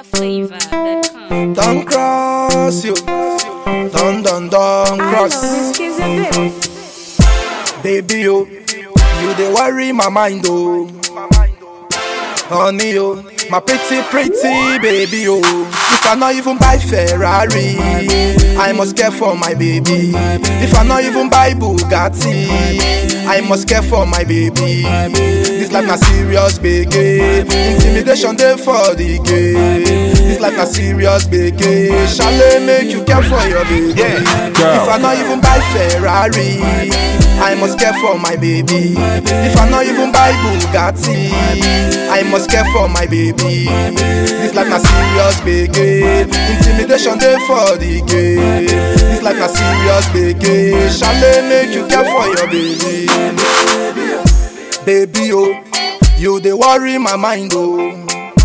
NinjaFlavor.com. Don't cross you. Don't, don't, don't cross. Baby, yo. You they worry my mind, oh. Honey, oh. My pretty, pretty baby, oh. If I not even buy Ferrari, I must care for my baby. If I not even buy Bugatti, I must care for my baby. This life na serious biggie. Intimidation dey for the game. This life na serious biggie. Shall make you care for your baby? If I not even buy Ferrari, I must care for my baby. If I not even buy Bugatti, I must care for my baby. This life na serious biggie. Intimidation dey for the game. This life na serious biggie. Shall make you care for your baby? Baby, oh, you dey worry my mind, oh.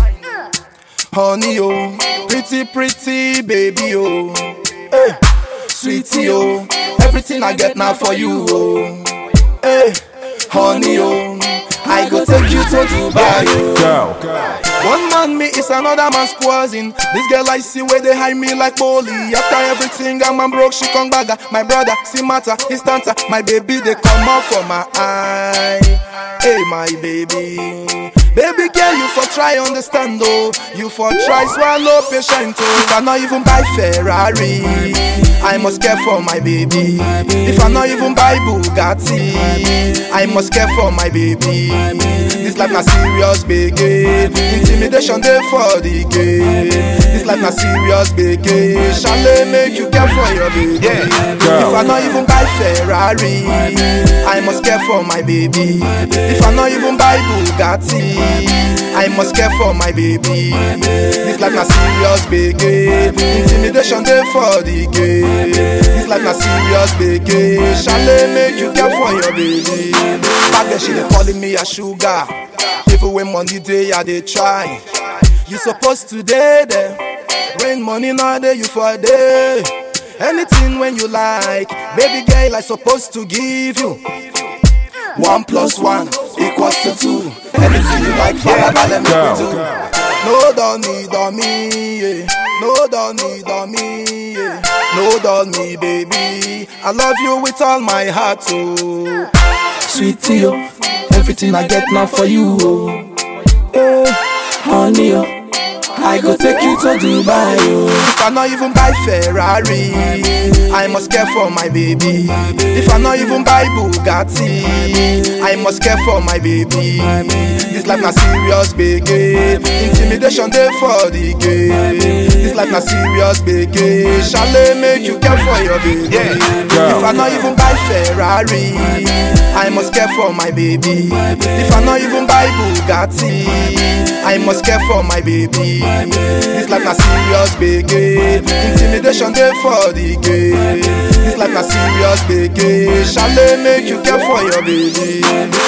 Honey, oh, pretty, pretty baby, oh. Hey, sweetie, oh, everything I get now for you, oh. Hey, honey, oh, I go take you to Dubai, oh. One man me is another man's poison. This girl I see where they hide me like bully. After everything I'm a broke, she come back. My brother, see matter, his tanta. My baby they come out for my eye. Hey my baby. Baby girl, you for try understand though. You for try swallow patient oh. If I not even buy Ferrari, I must care for my baby. If I not even buy Bugatti, I must care for my baby. This life na serious biggie. Intimidation dey for the game. This life na serious biggie. Shall make you care for your baby? If I not even buy Ferrari, I must care for my baby. If I not even buy Bugatti, I must care for my baby. This life na serious biggie. Intimidation dey for the game. This life na serious biggie. Shall make you care for your baby? Back then she dey calling me a sugar. Even when money dey, I dey try. You supposed to dey there. When money not there, you for there. Anything when you like, baby girl, I supposed to give you. One plus one equals to two. Anything you like, follow yeah, let me do. No don't need on me, yeah. No don't need on me, yeah. No don't me, baby. I love you with all my heart, oh. Sweetie, oh. Everything I get now for you, oh. Hey, honey, oh. I go take you to Dubai, oh. If I not even buy Ferrari, I must care for my baby. If I not even buy Bugatti, I must care for my baby. This life na serious biggie. Intimidation dey for the game. This life na serious biggie. Shall make you care for your baby? If I not even buy Ferrari, I must care for my baby. If I not even buy Bugatti, I must care for my baby. This life na serious biggie. Intimidation dey for the game. This life na serious biggie. Shall make you care for your baby?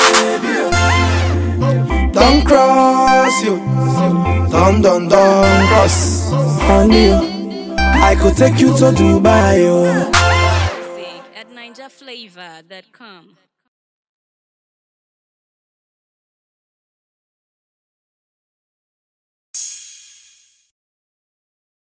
Don't cross you. Don't, don't, don't cross. Honey, I could take you to Dubai, oh. Music at NinjaFlavor.com.